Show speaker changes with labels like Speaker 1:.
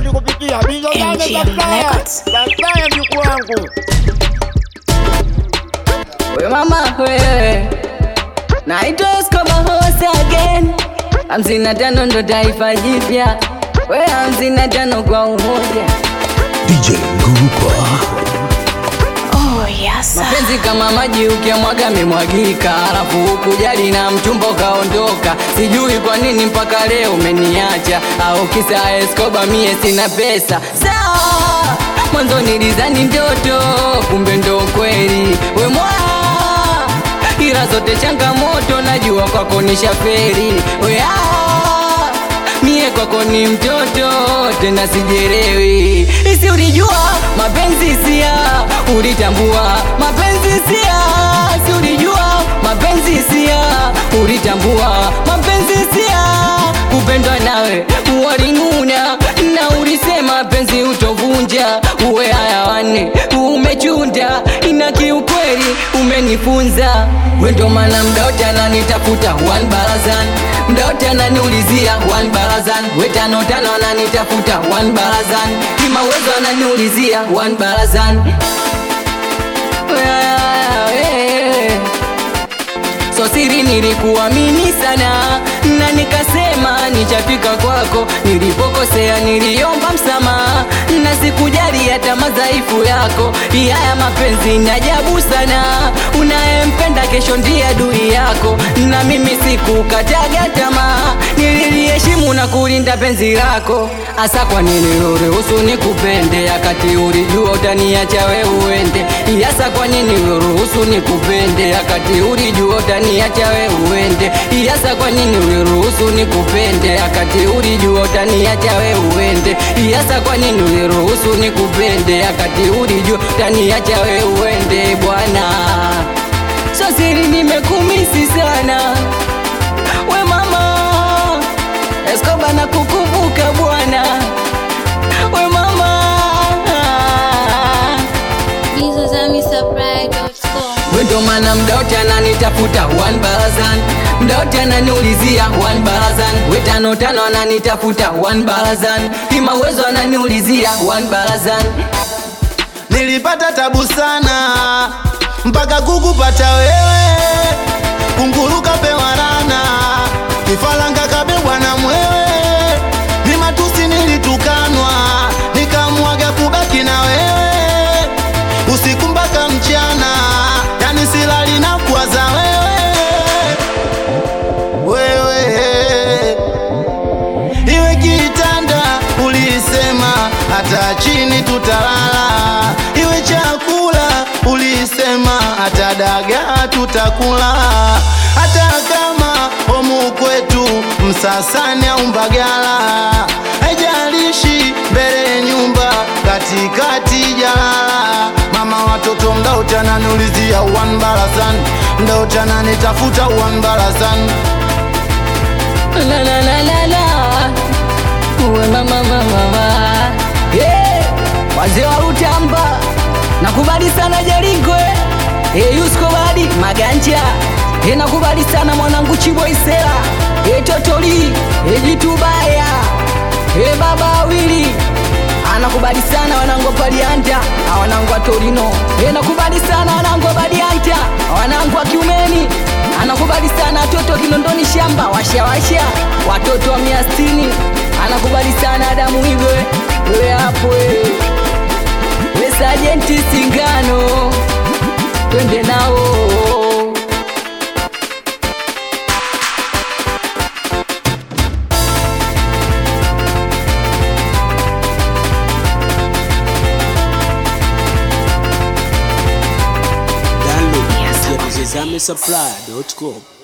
Speaker 1: rekodi kupitia Bizo Zane za
Speaker 2: MGM
Speaker 1: Flyer.
Speaker 2: Records.
Speaker 1: Za Flyer mjukuu wangu.
Speaker 3: We mama wewe, naitwa Escobar Horse again. Hamsini na tano ndo taifa jipya, we hamsini na tano kwa umoja.
Speaker 4: DJ Ngurupa.
Speaker 2: Oh, yes. sir.
Speaker 3: Mapenzi kama maji ukiamwaga memwagika, alafu ukujali na mchumba ukaondoka. Sijui kwa nini mpaka leo umeniacha, au kisa Escobar mie sina pesa. Sawa, mwanzo nilizani ndoto, kumbe ndo kweli. We mwaa, ila zote changamoto, najua kwako ni shaferi. We ah, mie kwako ni mtoto tena sijerewi isi ulijua mapenzi sia ulitambua mapenzi sia si ulijua mapenzi sia ulitambua mapenzi sia kupendwa nawe walinuna na ulisema penzi utovunja uwe haya wanne umechunda ina kiukweli umenifunza wendo mana mdaote ananitafuta one barazan mdaote ananiulizia one barazan wetano tano ananitafuta one barazan kimawezo ananiulizia one barazan so siri nilikuamini sana na nikasema nichafika kwako nilipokosea niliomba msamaha na sikujali hata madhaifu yako haya mapenzi ni ajabu sana unayempenda kesho ndiye adui yako na mimi sikukataga tamaa nililiheshimu na kulinda penzi lako hasa kwa nini uruhusu nikupende akati ulijua utaniacha we uende hasa kwa nini uruhusu nikupende akati ulijua utaniacha we uende hasa kwa nini uliruhusu nikupende akati ulijua utaniacha we uende hasa kwa nini uliruhusu nikupende akati ulijua utaniacha we uende bwana so siri nimekumisi sana we mama Escobar na kukumbuka bwana we mama
Speaker 2: BizozamiSupply.com.
Speaker 3: wendo mana mdaote ananitafuta one barazan mdaote ananiulizia one barazan wetano tano ananitafuta one barazan kimawezo ananiulizia one barazan
Speaker 5: nilipata tabu sana mpaka kukupata wewe kunguruka pewa rana kifaranga kabebwa na mwewe ni matusi nilitukanwa nikamwaga kubaki na wewe usiku mpaka mchana yani silali na kuwaza wewe wewe iwe kitanda ulisema hata chini tutalala iwe chakula ulisema hata dagaa tutakula hata kama homu kwetu msasani au mbagala haijalishi mbele ya nyumba katikati jalala mama watoto mdaotananiulizia one barazan mdaotananitafuta one barazan
Speaker 3: la la la la la uwe mama mama mama yeah. wazee wa utamba nakubali sana Jerikwe hey, Yusko Badi Maganja hey, nakubali sana mwanangu Chiboisela hey, Totoli hey, Jitubaya hey, baba awili anakubali sana wanangu wa Palianta na wanangu wa Torino hey, nakubali sana wanangu wa Badianta wanangu wa Kiumeni anakubali sana watoto wa Kinondoni shamba washawasha watoto wa mia sitini anakubali sana Adamu Igwe we hapo we. we sajenti Singano twende nao
Speaker 4: Download
Speaker 2: Yes,
Speaker 4: kupitia DJZamiSupply.com.